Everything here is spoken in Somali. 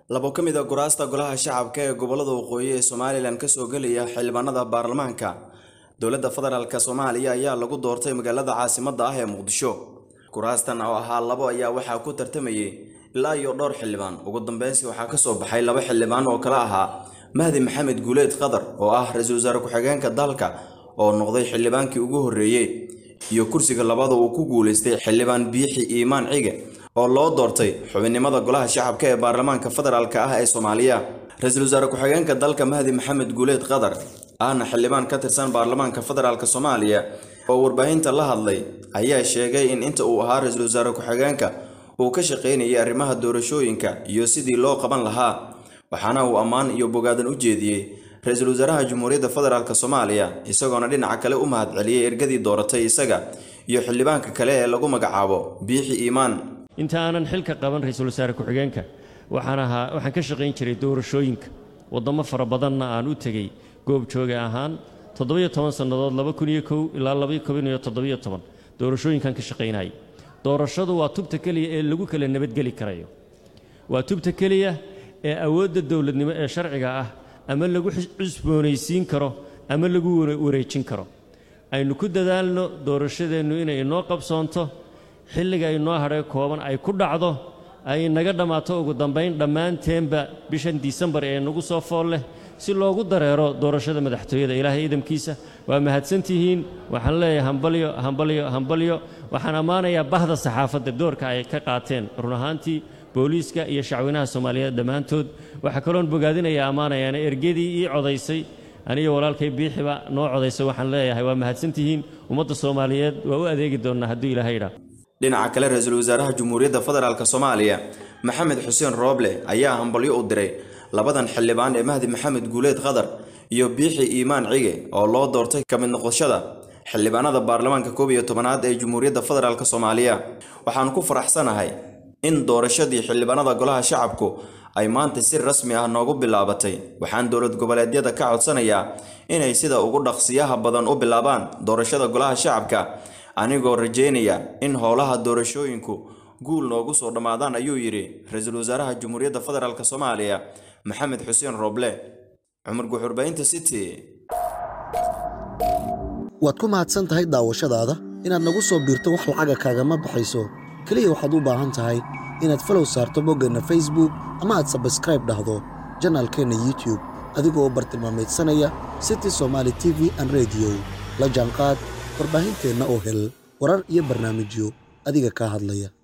labo ka mid a kuraasta golaha shacabka ee gobolada waqooyi ee somalilan kasoo gelaya xildhibaanada baarlamaanka dowladda federaalk soomaaliya ayaa lagu doortay magaalada caasimadda ah ee muqdisho kuraastan oo ahaa labo ayaa waxaa ku tartamayay ilaa iyo dhowr xildhibaan ugu dambeynsi waxaa kasoo baxay laba xildhibaan oo kale ahaa mahdi maxamed guuleed qadar oo ah ra-iisul wasaare ku-xigeenka dalka oo noqday xildhibaankii ugu horreeyey iyo kursiga labada uu ku guulaystay xildhibaan biixi iimaan cige oo loo doortay xubinnimada golaha shacabka ee baarlamaanka federaalk ah ee soomaaliya ra-iisul wasaare ku-xigeenka dalka mahdi maxamed guuleed qadar ahna xildhibaan ka tirsan baarlamaanka federaalk soomaaliya oo warbaahinta la hadlay ayaa sheegay in inta uu ahaa ra-iisul wasaare ku-xigeenka uu ka shaqaynayay arrimaha doorashooyinka iyo sidii loo qaban lahaa waxaana uu ammaan iyo bogaadan u jeediyey ra-iisul wasaaraha jamhuuriyadda federaalk soomaaliya isagoona dhinaca kale u mahadceliyey ergadii dooratay isaga iyo xildhibaanka kale ee lagu magacaabo biixi iimaan inta aanan xilka qaban ra-iisul wasaare ku-xigeenka waxaan ahaa waxaan ka shaqayn jiray doorashooyinka waddamo fara badanna aan u tegey goobjooga ahaan toddobiyo toban sannadood laba kun iyo kow ilaa laba kun iyo toddobiyo toban doorashooyinkan ka shaqaynayay doorashadu waa tubta keliya ee lagu kala nabadgeli karayo waa tubta keliya ee awoodda dowladnimo ee sharciga ah ama lagu cusboonaysiin karo ama lagu wareejin karo aynu ku dadaalno doorashadeennu inay inoo qabsoonto xilliga inoo hadhay kooban ay ku dhacdo ay naga dhammaato ugu dambayn dhammaanteenba bishan disembar ee nagu soo fool leh si loogu dareero doorashada madaxtooyada ilaahay idamkiisa waa mahadsantihiin waxaan leeyahay hambalyo hambalyo hambalyo waxaan ammaanayaa bahda saxaafadda doorka ay ka qaateen run ahaantii booliiska iyo shacweynaha soomaaliyeed dhammaantood waxaa kaloon bogaadinaya ammaanayaana ergadii ii codaysay aniyo walaalkay biixiba noo codaysay waxaan leeyahay waa mahadsantihiin ummadda soomaaliyeed waa u adeegi doonnaa hadduu ilaahay idhaa dhinaca kale ra-iisul wasaaraha jamhuuriyadda federaalk soomaaliya maxamed xuseen rooble ayaa hambalyo u diray labadan xildhibaan ee mahdi maxamed guuleed qadar iyo biixi iimaan cige oo loo doortay ka mid noqoshada xildhibaanada baarlamaanka koob iyo tobanaad ee jamhuuriyadda federaalk soomaaliya waxaan ku faraxsanahay in doorashadii xildhibaanada golaha shacabku ay maanta si rasmi ah noogu bilaabatay waxaan dowlad goboleedyada ka codsanayaa inay sida ugu dhaqsiyaha badan u bilaabaan doorashada golaha shacabka anigoo rajeynaya in howlaha doorashooyinku guul noogu soo dhammaadaan ayuu yidhi ra-iisul wasaaraha jamhuuriyadda federaalk soomaaliya maxamed xuseen rooble cumar guxurbaynta city waad ku mahadsan tahay daawashadaada inaad nagu soo biirto wax lacaga kaagama baxayso keliya waxaad u baahan tahay inaad falow saarto boggeenna facebook ama aad sabskraib dhahdo janaalkeenna youtube adigoo bartilmaameedsanaya city somaali t v an rediyo la jaanqaad warbaahinteenna oo hel warar iyo barnaamijyo adiga kaa hadlaya